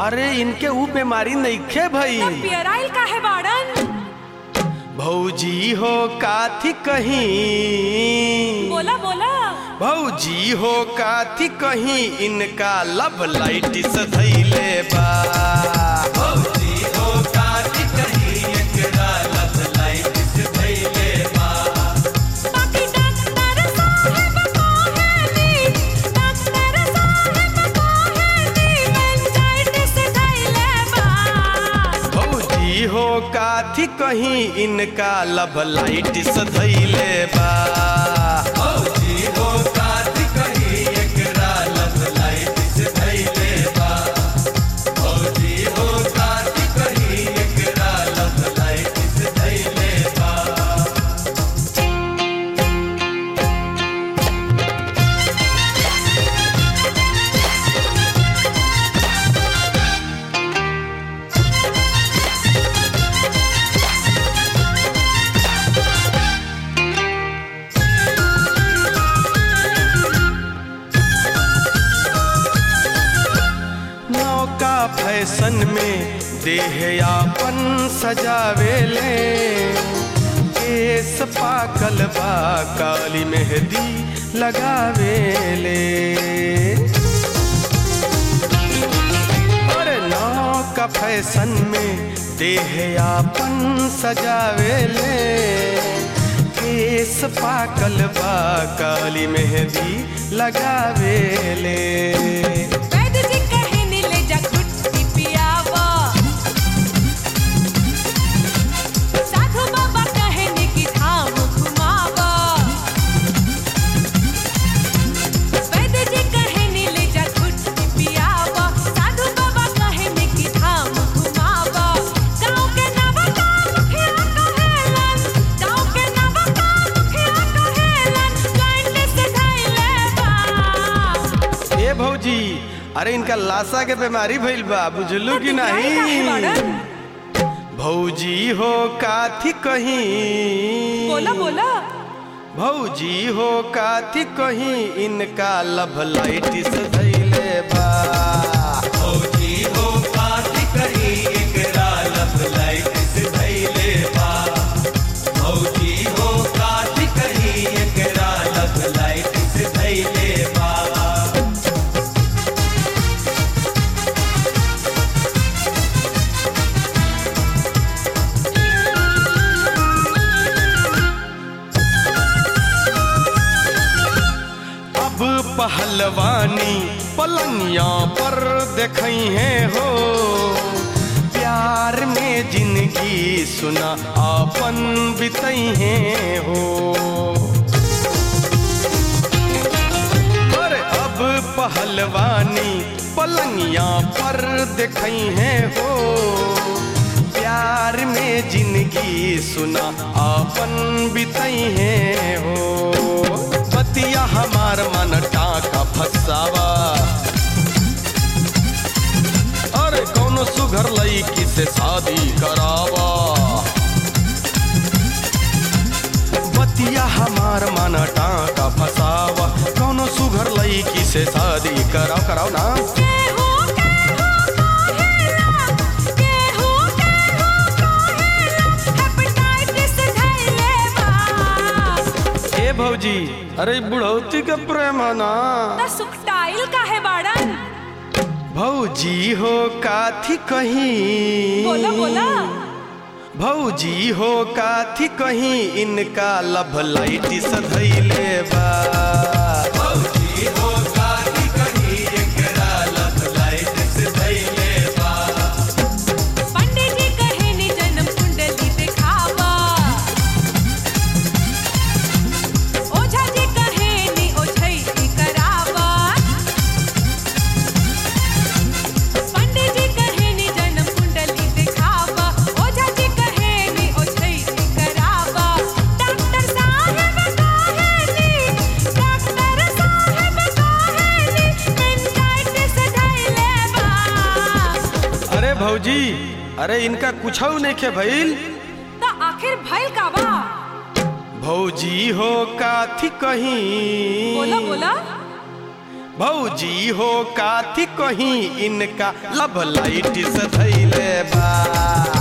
अरे इनके ऊ बीमारी नइखे भई तब पियराइल काहे बाड़न भौजी हो काथी कहीं बोला बोला भौजी हो काथी कहीं इनका लब लाइट सधैले बा भौजी हो काथी कहीं एकरा लब लाइट सधैले बा बाकी डॉक्टर साहब कहेली डॉक्टर साहब कहेली मेंजाइटिस धइले बा भौजी हो काथी कहीं इनका लब लाइट सधैले बा भौजी हो काथी कहीं एकरा लब लाइट सधैले बा भौजी हो काथी कहीं एकरा लब लाइट सधैले बा नौका फैशन में देह यापन सजावेले केस पाकल बा काली मेहंदी लगावेले अरे नौका फैशन में देह यापन सजावेले केस पाकल बा काली मेहंदी लगावेले वैद्य जी कहनी ले जा गुट्टी पियावा साधु बाबा कहनी कि धाम घुमावा वैद्य जी कहनी ले जा गुट्टी पियावा साधु बाबा कहनी कि धाम घुमावा गाँव के नवका मुखिया कहेलन गाँव के नवका मुखिया कहेलन जॉइंट से धइले बा ए भौजी अरे इनका लाशा के बीमारी भइल बा बुझलू कि काहे नहीं बाड़न? भौजी हो काथी कहीं बोला बोला भौजी हो काथी कहीं इनका लब लाइट सधैले बा भौजी हो काथी कहीं एकरा लब लाइट सधैले बा भौजी हो काथी कहीं एकरा लब लाइट सधैले बा अब पहलवानी पलंगिया पर देखई है हो प्यार में जिंदगी सुना आपन बितई है हो और अब पहलवानी पलंगिया पर देखई है हो प्यार में जिंदगी सुना आपन बितई है हो बतिया हमार मन टाका फसावा अरे कौनो सुघर लईकी से शादी करावा बतिया हमार मन टाका फसावा कौनो सुघर लईकी से शादी कराओ कराओ ना केहू केहू कहेला केहू केहू कहेला हेपेटाइटिस धइले बा ए भौजी अरे बुढ़ौती का प्रेम है ना त सुखटाइल काहे बाड़न भौजी हो काथी कहीं बोला बोला भौजी हो काथी कहीं इनका लब लाइट सधैले बा भौजी हो काथी कहीं एकरा लब लाइट सधैले बा पंडित जी कहनी जन्म कुंडली दिखावा ओझा जी कहनी ओझैती करावा पंडित जी कहनी जन्म कुंडली दिखावा ओझा जी कहनी ओझैती करावा डॉक्टर साहब कहनी डॉक्टर साहब कहनी मेंटाइटिस धइले बा अरे भौजी अरे इनका कुछ नहीं खे भइल त आखिर भइल का बा भौजी हो काथी कहीं बोला बोला भौजी हो काथी कहीं इनका लब लाइट से धैले बा